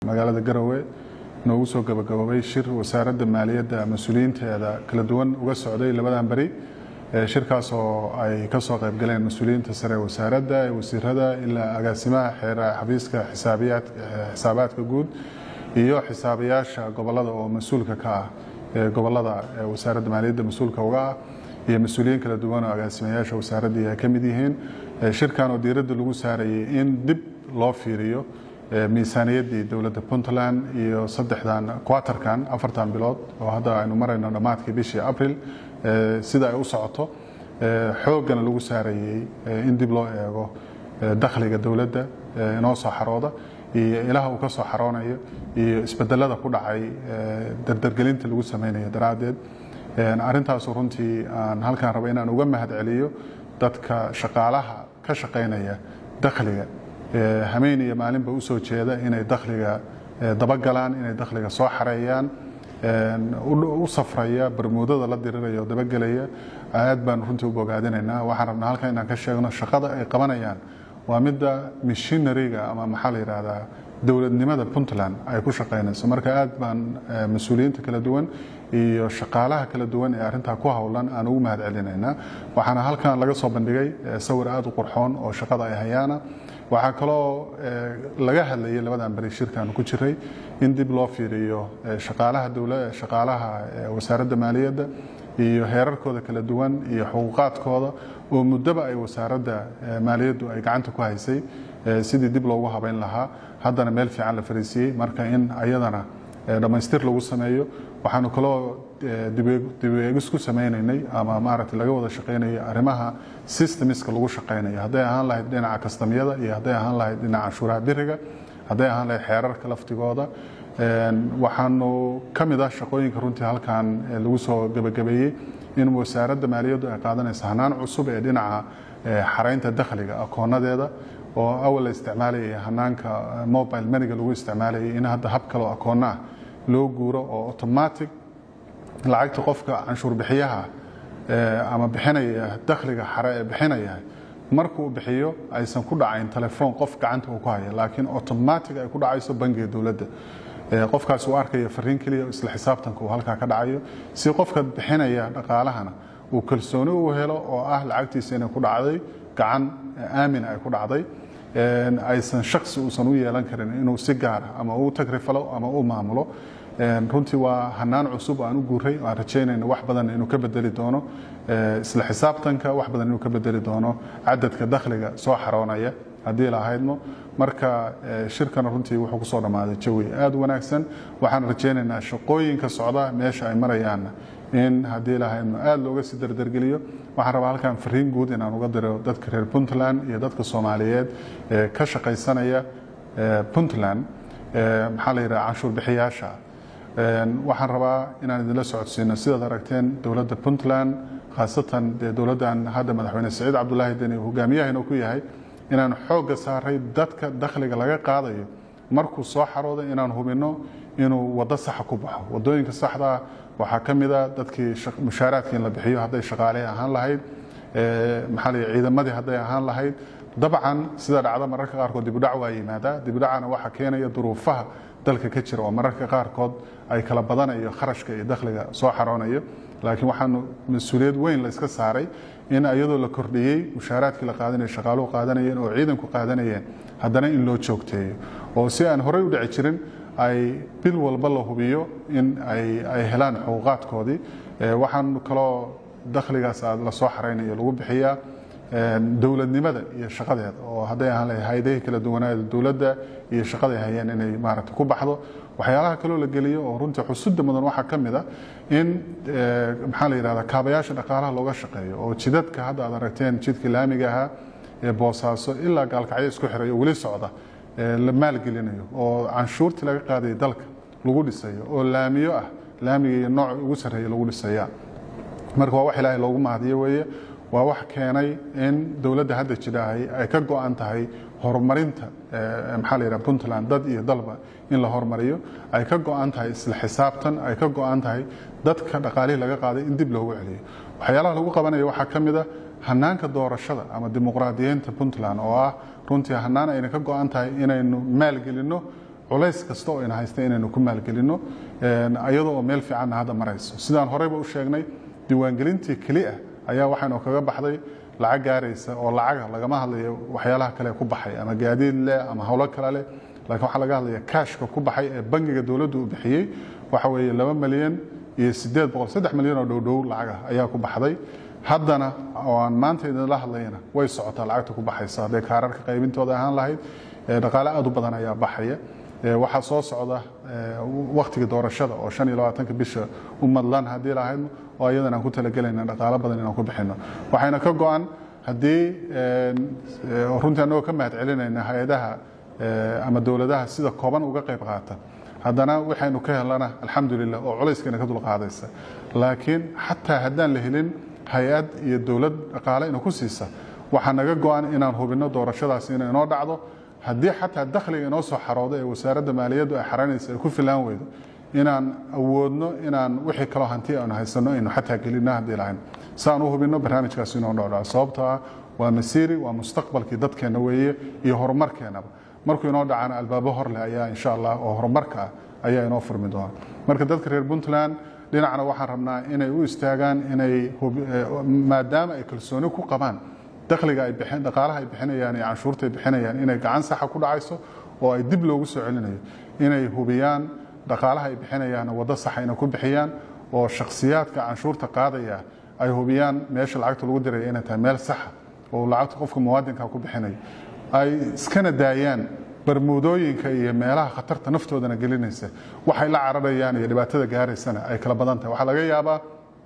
magaalada garowe noogu soo gabagaboobay shir wasaaradda maaliyadda mas-uuliyiinteeda kala duwan uga socday labadan beri shirkaas oo ay ka soo qayb galeen mas-uuliyiinta sare ee wasaaradda ee wasiirada ilaa agaasimaha xeer xafiiska xisaabaadka guud iyo xisaabayaasha gobolada oo mas-uulka ka ah ee gobolada wasaaradda maaliyadda mas-uulka uga ah iyo mas-uuliyiin kala duwan oo agaasimayaasha wasaaraddii ay ka mid yihiin shirkan oo diiradda lagu saarayay in dib loo fiiriyo miisaaniyaddii dowladda puntland iyo saddexdan quaterkan afartan bilood oo hadda aynu marayno dhammaadkii bishii abril sida ay u socoto xooggana lagu saarayey in dib loo eego dakhliga dowladda inoo soo xarooda iyo ilaha uu ka soo xaroonayo iyo isbedelada ku dhacay dardargelinta lagu samaynayo daraaddeed arrintaasu runtii aan halkaan raba inaan uga mahad celiyo dadka shaqaalaha ka shaqaynaya dakhliga hameen iyo maalinba u soo jeeda inay dakhliga dabagalaan inay dakhliga soo xareeyaan u safraya barmuudada la diriraya oo dabagelaya aad baan runtii u bogaadinaynaa waxaan rabnaa halkan inaan ka sheegno shaqada ay qabanayaan waa midda mishinariga ama maxaa la yidhaahdaa dowladnimada puntland ay ku shaqaynayso marka aad baan mas-uuliyiinta kala duwan iyo shaqaalaha kala duwan ee arrintaa ku howlan aan ugu mahad celinaynaa waxaana halkan laga soo bandhigay sawir aad u qurxoon oo shaqada ay hayaana waxaa kaloo laga hadlayay labadan beri shirkan ku jiray in dib loo fiiriyo shaqaalaha dowla shaqaalaha wasaaradda maaliyadda iyo heerarkooda kala duwan iyo xuquuqaadkooda oo muddoba ay wasaaradda maaliyaddu ay gacanta ku haysay sidii dib loogu habayn lahaa haddana meel fiican la fariisiiyey marka in ayadana dhammaystir lagu sameeyo waxaanu kaloo dibeegis ku sameynaynay ama maaragtay laga wada shaqaynaya arrimaha systemiska lagu shaqaynayo hadday ahaan lahayd dhinaca kastamyada iyo hadday ahaan lahayd dhinaca canshuuraha biriga hadday ahaan lahayd xeerarka laftigooda waxaanu ka mid ah shaqooyinka runtii halkan lagu soo gebagabeeyey in wasaaradda maaliyaddu ay qaadanayso hanaan cusub ee dhinaca xaraynta dakhliga akoonadeeda oo awal la isticmaalayay hanaanka mobile maniga lagu isticmaalayay in hadda hab kaloo akoonna ah loo guuro oo automatic lacagta qofka canshuur bixiyaha ama bixinaya dakhliga xare ee bixinaya markuu bixiyo aysan ku dhacayn telefoon qof gacanta uu ku haya laakiin automatic ay ku dhacayso bangiga dowladda qofkaas uu arkaya fariin keliya isla xisaabtanka uu halkaa ka dhacayo si qofka bixinaya dhaqaalahana uu kalsooni u helo oo ah lacagtiisa inay ku dhacday gacan aamin ay ku dhacday aysan shaksi uusan u yeelan karin inuu si gaara ama u tagrifalo ama u maamulo runtii waa hanaan cusub aan u guuray aan rajaynayna wax badan inuu ka bedeli doono isla xisaabtanka wax badan inuu ka bedeli doono cadadka dakhliga soo xaroonaya haddii lahaydmo marka shirkana runtii wuxuu kusoo dhammaaday jawi aad u wanaagsan waxaan rajaynaynaa shaqooyinka socda meesha ay marayaanna in haddii lahaydmo aad looga sii dardargeliyo waxaan rabaa halkan fariin guud inaan uga diro dadka reer puntland iyo dadka soomaaliyeed ee ka shaqaysanaya puntland maxaa la yidhaha canshuur bixiyaasha waxaan rabaa inaan idinla socodsiino sidaad aragteen dowladda puntland khaasatan dee dowladdan hadda madaxweyne saciid cabdulaahi deni hogaamiyahayna ku yahay inaan xoogga saaray dadka dakhliga laga qaadayo markuu soo xarooda inaan hubinno inuu waddo saxa ku baxo waddooyinka saxdaa waxaa ka mid a dadkii mushaaraadkii in la bixiyo hadday shaqaale ahaan lahayd maxaa la ciidamadii hadday ahaan lahayd dabcan sida dhacda mararka qaarkood dibudhac waa yimaadaa dibudhacana waxaa keenaya duruufaha dalka ka jira oo mararka qaarkood ay kala badanayo kharashka iyo dakhliga soo xaroonayo laakiin waxaanu mas-uuliyad weyn la iska saaray in iyadoo la kordhiyey mushaaraadkii la qaadanaya shaqaaluhu qaadanayeen oo ciidanku qaadanayeen haddana in loo joogteeyo oo si aan horey u dhici jirin ay bil walba la hubiyo in ay helaan xuquuqaadkoodii waxaan kaloo dakhligaas la soo xaraynayo lagu bixiyaa dowladnimada iyo shaqadeeda oo hadday ahaan lahay hay-adahii kala duwanaada dowladda iyo shaqaday hayeen inay maaragta ku baxdo waxyaalaha kaloo la geliyo oo runtii xusudda mudan waxaa ka mid a in maxaa la yidhahdaa kaabayaasha dhaqaalaha looga shaqeeyo oo jidadka hadda aad aragteen jidkii laamiga ahaa ee boosaaso ilaa gaalkacyo isku xiray oo weli socda la maalgelinayo oo canshuurtii laga qaadayay dalka lagu dhisayo oo laamiyo ah laamiga iyo nooc ugu sarreeya lagu dhisaya marka waa wax ilaahay loogu mahadiyo weeye waa wax keenay in dowladda hadda jidhaahay ay ka go-an tahay horumarinta maxaa la yidhaha puntland dad iyo dalba in la horumariyo ay ka go-an tahay isla xisaabtan ay ka go-an tahay dadka dhaqaalihii laga qaaday in dib loogu celiyo waxyaalaha lagu qabanayo waxaa ka mid a hanaanka doorashada ama dimuqraadiyiinta puntland oo ah runtii hanaan ayna ka go-an tahay inaynu maalgelinno culays kasta oo ina haysta inaynu ku maalgelino iyadoo oo meel fiicanna hadda marayso sidaan horeyba u sheegnay diiwaangelintii keliya ayaa waxaynu kaga baxday lacag gaaraysa oo lacaga lagama hadlayo waxyaalaha kale ku baxay ama gaadiid leh ama howlo kale leh laakiin waxaa laga hadlaya kaashka ku baxay ee bangiga dowladdu uu bixiyey waxa weeye laba milyan iyo sideed boqol saddex milyan oo dhowdhow lacaga ayaa ku baxday haddana oo aan maanta idinla hadlayna way socotaa lacagta ku baxaysa hadday kaararka qaybintooda ahaan lahayd dhaqaale aad u badan ayaa baxaya waxaa soo socda waktiga doorashada oo shan iyo labaatanka bisha u madlan haddii lahayd oo iyadan aan ku talagelayna dhaqaalo badan inaan ku bixino waxayna ka go-an haddii runtii annagoo ka mahad celinayna hay-adaha ama dowladaha sida kooban uga qayb qaata haddana waxaynu ka helana alxamdulilah oo culayskana ka dulqaadaysa laakiin xataa haddaan la helin hay-ad iyo dowlad dhaqaale ina ku siisa waxaa naga go-an inaan hubinno doorashadaasi inay inoo dhacdo haddii xataa dakhliga inoo soo xaroodo ee wasaaradda maaliyaddu ay xaranaysa ay ku filaan weydo inaan awoodno inaan wixii kaloo hanti aanu haysano aynu xataa gelino haddii lahayn saan u hubinno barnaamijkaasi inoo dhowdhaco sababtoo ah waa masiiri waa mustaqbalkii dadkeenna weeye iyo horumarkeennaba markuu inoo dhacana albaabo hor leh ayaa insha allah oo horumarka ah ayaa inoo furmi doona marka dadka reer puntland dhinacna waxaan rabnaa inay u istaagaan inay maadaama ay kalsooni ku qabaan dakhliga ay bixin dhaqaalaha ay bixinayaan iyo canshuurta ay bixinayaan inay gacan saxa ku dhacayso oo ay dib loogu soo celinayo inay hubiyaan dhaqaalaha ay bixinayaan waddo saxa inay ku bixiyaan oo shakhsiyaadka canshuurta qaadaya ay hubiyaan meesha lacagta lagu diraya inay tahay meel saxa oo lacagta qofka muwaadinka ku bixinayo ay iskana daayaan barmuudooyinka iyo meelaha khatarta naftoodana gelinaysa waxay la cararayaan iyo dhibaatada gaaraysana ay kala badan tahay waxaa laga yaabaa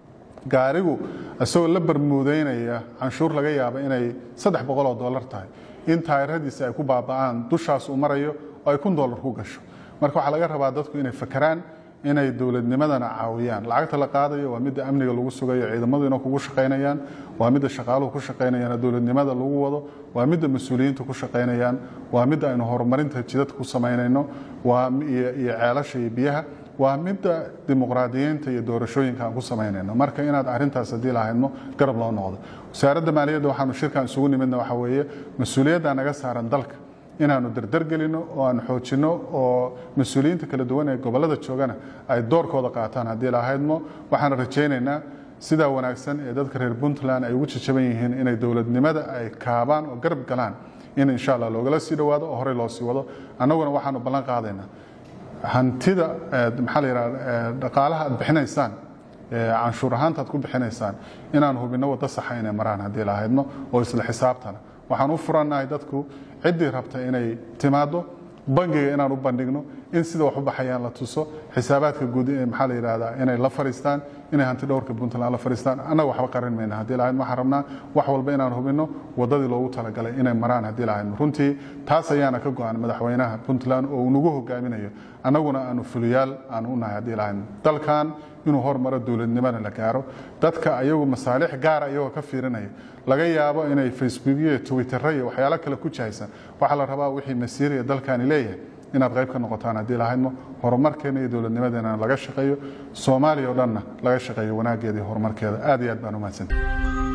gaarigu isagoo la barmuudeynaya canshuur laga yaaba inay saddex boqol oo dollar tahay in taayiradiisa ay ku baaba'aan dushaas uu marayo oo ay kun dollar ku gasho marka waxaa laga rabaa dadku inay fakeraan inay dowladnimadana caawiyaan lacagta la qaadayo waa midda amniga lagu sugayo ciidamadu inay kugu shaqaynayaan waa midda shaqaaluhu ku shaqaynayaan dowladnimada lagu wado waa midda mas-uuliyiinta ku shaqaynayaan waa midda aynu horumarinta jidadka ku samaynayno waa iyo ceelasha iyo biyaha waa midda dimuqraadiyiinta iyo doorashooyinka aan ku samaynayno marka inaad arintaas haddii lahaydno garab loo noqdo wasaaradda maaliyadda waxaanu shirkan isugu nimidna waxa weeye mas-uuliyadda naga saaran dalka inaanu dardargelino oo aan xoojinno oo mas-uuliyiinta kala duwan ee gobollada joogana ay doorkooda qaataan haddii lahaydmo waxaan rajaynaynaa sidaa wanaagsan ee dadka reer puntland ay ugu jajaban yihiin inay dowladnimada ay kaabaan oo garab galaan in insha allah loogala sii dhowaado oo horey loo sii wado annaguna waxaanu ballan qaadaynaa hantida maxaa la yidhaha dhaqaalaha aad bixinaysaan canshuur ahaanta aad ku bixinaysaan inaan hubinno waddo saxa inay maraan haddii lahaydno oo isla xisaabtana waxaan u furannahay dadku ciddii rabta inay timaado bangiga inaan u bandhigno in sida wax u baxayaan la tuso xisaabaadka guud ee maxaa la yidhahdaa inay la fariistaan inay hanti dhowrka puntland la fariistaan annaga waxba qarin mayna haddii lahayd waxaan rabnaa wax walba inaan hubinno waddadii loogu talagalay inay maraan haddii lahaydno runtii taas ayaana ka go-an madaxweynaha puntland oo uu nagu hogaaminayo annaguna aanu fuliyaal aan u nahay haddii lahaydno dalkan inuu hormaro dowladnimada la gaaro dadka ayagu masaalix gaara iyagoo ka fiirinaya laga yaabo inay facebookyo twittero iyo waxyaalo kale ku jahaysan waxaa la rabaa wixii masiiriya dalkani leeyahay inaad qayb ka noqotaan haddii lahaydmo horumarkeena iyo dowladnimadeena laga shaqeeyo soomaaliya oo dhanna laga shaqeeyo wanaaggeeda iyo horumarkeeda aad iyo aad baan u mahadsantahay